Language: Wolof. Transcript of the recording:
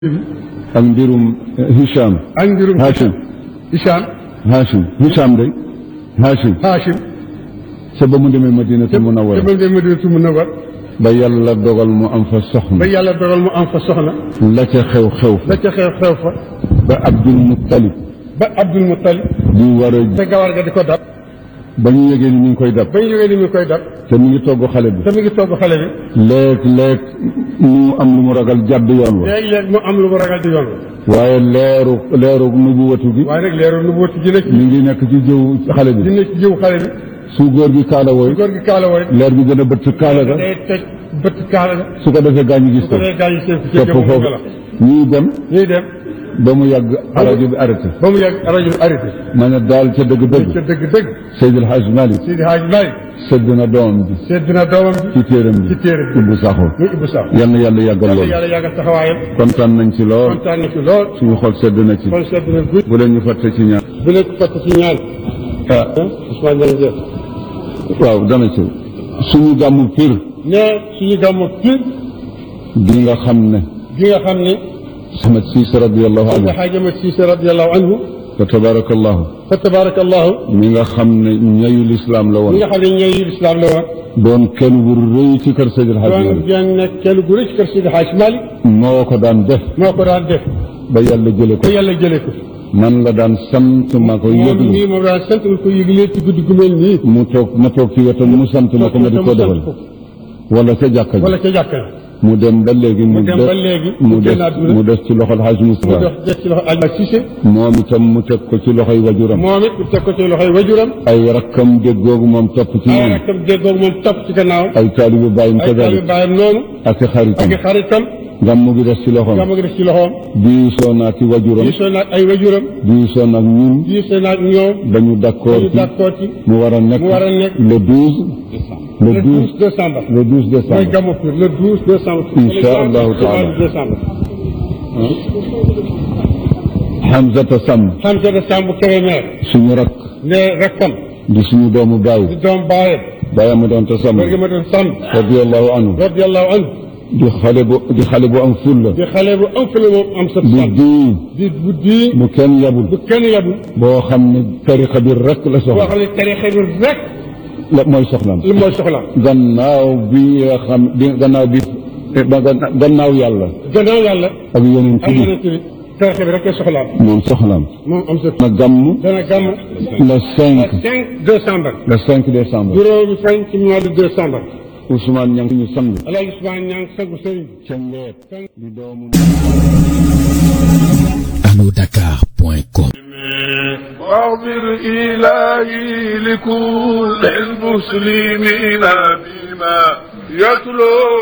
ak mbirum Hicham. ak mbirum Hachim Hicham Hachim Hicham day Hachim Hachim sa ba mu demee Madinatu te Munawwara ba dem Madinatu Munawwara ba yàlla dogal mu am fa ba soxna yàlla dogal mu am fa soxna la ca xew xew fa la ca xew xew fa ba Abdul Muttalib ba Abdul Muttalib di war a te gawar ga di ko dab ba ñu yëgee ni mi ngi koy dab ba ñu jógee ni mu koy dab te mi ngi togg xale bi te mi ngi togg xale bi léeg léeg mu am lu mu ragal jàdd yoon wa léeg-léeg mu am lu mu ragal di yoon wa waaye leeru leeru nubuwatu gi waaye nag leeru nu wóoti ji nekk mi ngi nekk ci jëw xale bi dina ci jëw xale bi su góor gi kaala wooy góor gi kaala wooy leer bi gën a bëtt kaala ga day toj bëtt kaala ga su ko defee gaañu gis su ko ko dee gaañu seen ci topp jëmm foofu la ñuy dem ñuy dem ba mu yàgg rajo bi arrêté ba mu yàgg rajo bi arrêté ma ne daal ca ca dëgg-dëgg dëgg-dëgg Seydil Hadj Malick Sidi Hadj Malick sëdd na doomam bi sedd na doomam bi ci téeram bi ci téere bi Ibbu Sakho muy Ibou Sakho yal na yàlla yàggal yàlla loolu yàlla yàggal taxawaayam kontaan nañ ci lool kontaan na ci lool suñu xol sedd na ci kon sedd na gudd bu leen ñu fàtte ci ñaar bu leen ko fàtte ci ñaan ah Ousmane jërëjëf waaw dana ci suñu gàmmu pir ne suñu gàmmu fii gi nga xam ne gi nga xam ne Ahmad Cissé radiallahu anhu nga xaajama Siise radiallahu anhu fa tabarakallahu fa tabarakallahu mi nga xam ne ñayu lislaam la ñi woon nga xam ne ñooy lislaam la woon doon kenn bu rëy ci kër Seydil Hadj doon Malick genn kenn gu rëcc kër Sidi Hadj Malick moo ko daan def moo ko daan def ba yàlla jële ko ba yàlla jëlee ko man la daan sant ma ko moom yëglu nii moom daan sant ko yëglee ci guddi gu mel nii mu toog ma toog ci wetam mu sant ma ko ma di ko defal wala ca jàkka ji wala ca jàkka mu dem ba léegi mu mu dem des ba léegi mu mu des génn àdduna mu des ci loxol Hadj mu Moustapha dox des ci loxo Alioune Cissé moom itam mu teg ko ci loxoy wajuram moom it mu teg ko ci loxoy wajuram ay rakkam déggoogu moom topp ci ay moom rakkam déggoo moom topp ci gannaaw ay taalibu bàyyim ay taalibe kadalik baayam noonu ak i xaritam ak i xaritam gàmmu gi des ci loxoom gàmmu gi def ci loxoom diisoo naa ci wajuram diisoo naag ay wajuram diisoo naag ñun diisoo naag ñoom dañu d'accord dañu ci d'accord ci mu war a nekk mu war a nekk le 12 le le 12 12 décembre le 12 mooy décembre gàmmu Pire le 12 décembre Incha allahu taala. le 12 décembre Hamzata Samb xam sa décembre Kébémer suñu rak ne rakkam di suñu doomu di baay doom baayam baayam mu doon te Samb góor gi ma doon sàmm radiyallahu anhu radiallahu anhu di xale bu di xale bu am fulla di xale bu am fële moom am sa di sàmm diin di bu di bu kenn yabul bu kenn yabul boo xam ne tariqa bi rek la boo soxla xam ne tarixa bi rek la mooy soxlaam li mooy soxlaam gannaaw bi nga xam bi gannaaw bi ba ganna- gannaaw yàlla gannaaw yàlla ak yeneen ak ci yeneen bi tarixa bi rek la soxlaam moom soxlaam moom am sa na gàmm dana gàmm le 5 le 5 décembre le 5 décembre juróomi fan ci mois de décembre Ousmane Niang suñu sang Alaaji Ousmane Niang sangu sëriñ bi ca ngeet di doomu alodakar.com واغفر إلهي لكل المسلمين بما يتلو